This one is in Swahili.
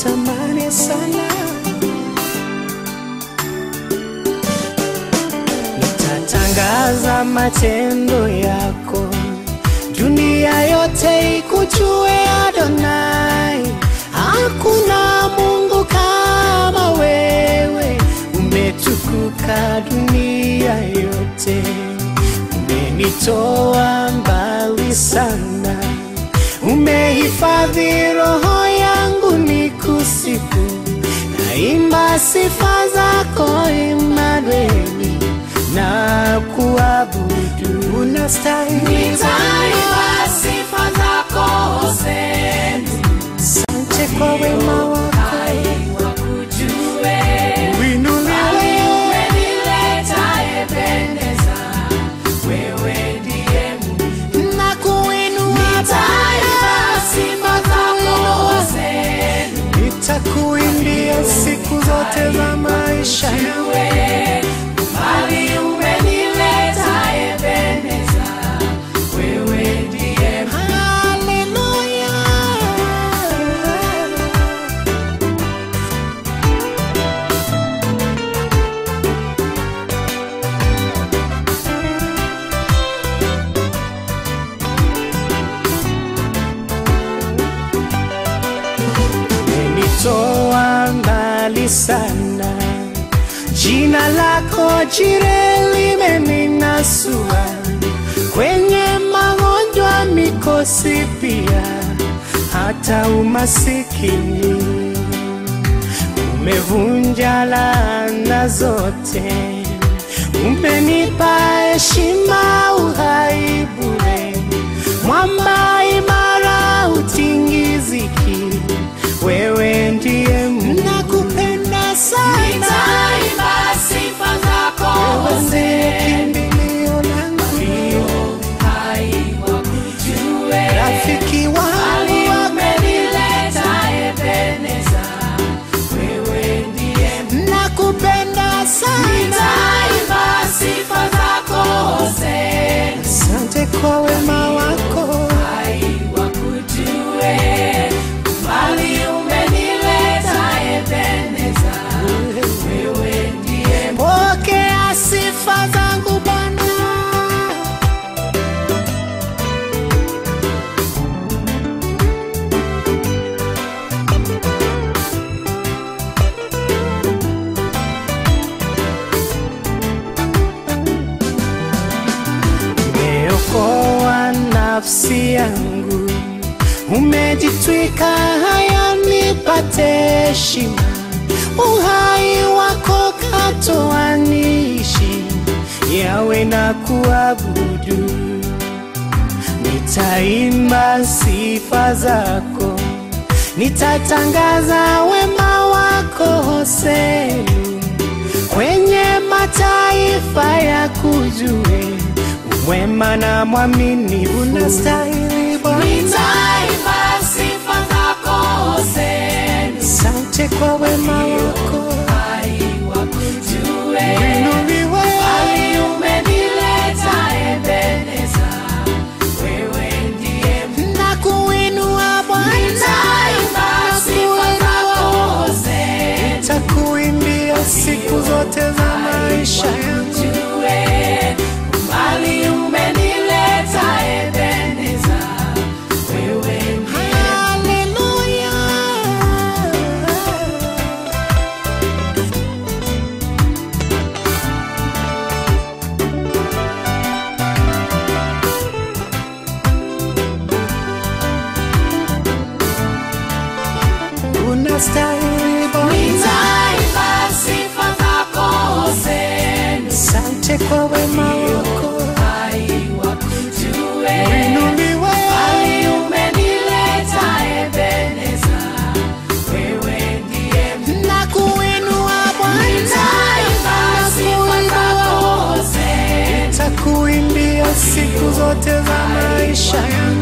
nakutamani sana. Nitatangaza matendo yako, dunia yote ikujue Adonai. Hakuna Mungu kama wewe, umetukuka dunia yote, umenitoa mbali sana, umehifadhi roho yangu nikusifu, naimba sifa zako Imanueli na kuabudu, unastahili Nitaimba sifa zako Hosea, Asante kwa wema wako, wakujue. uinuliwe Umenileta Ebeneza, wewe ndiye Mungu. na kuinua Nitaimba sifa zako Hosea, nitakuimbia siku zote za maisha yangu. wewe bali umenileta Ebeneza, wewe ndiye Mungu. Haleluya. Umenitoa mbali sana, jina lako jire limeninasua kwenye magonjwa, mikosi pia hata umasikini. Umevunja laana zote, umenipa heshima, uhai bure, mwamba imara, utingiziki. Wewe ndiye Mungu, nakupenda sana, Nitaimba sifa zako wewe ndiye Hosea, kimbilio langu, hai wakujue. rafiki Bali wangu wa umenileta Ebeneza, wewe ndiye Mungu. nakupenda sana. Nitaimba sifa zako Hosea, Asante kwa wema wako, hai wakujue. Bali umenileta Ebeneza, wewe ndiye Mungu. pokea sifa zangu Bwana. Umeokoa nafsi yangu, umejitwika haya nipate heshima, uhai wako katoa niishi, yawe na kuabudu, nitaimba sifa zako, nitatangaza wema wako Hosea kwenye mataifa ya kujue wema na mwamini unastahili Bwana. Nitaimba sifa zako Hosea, Asante kwa wema wako, hai wakujue. inuliwe Bali umenileta Ebeneza, wewe ndiye Mungu. na kuinua Bwana, Nitaimba sifa zako Hosea, takuimbia siku zote za maisha yangu. wakujue. Bali umenileta Ebeneza, wewe ndiye Haleluya. Unastahili Bwana, Nitaimba sifa zako Hosea, asante kwa wema wako, hai wakujue. inuliwe Bali umenileta Ebeneza, wewe ndiye Mungu. na kuinua Bwana, Nitaimba sifa zako Hosea, takuimbia siku zote za maisha yangu.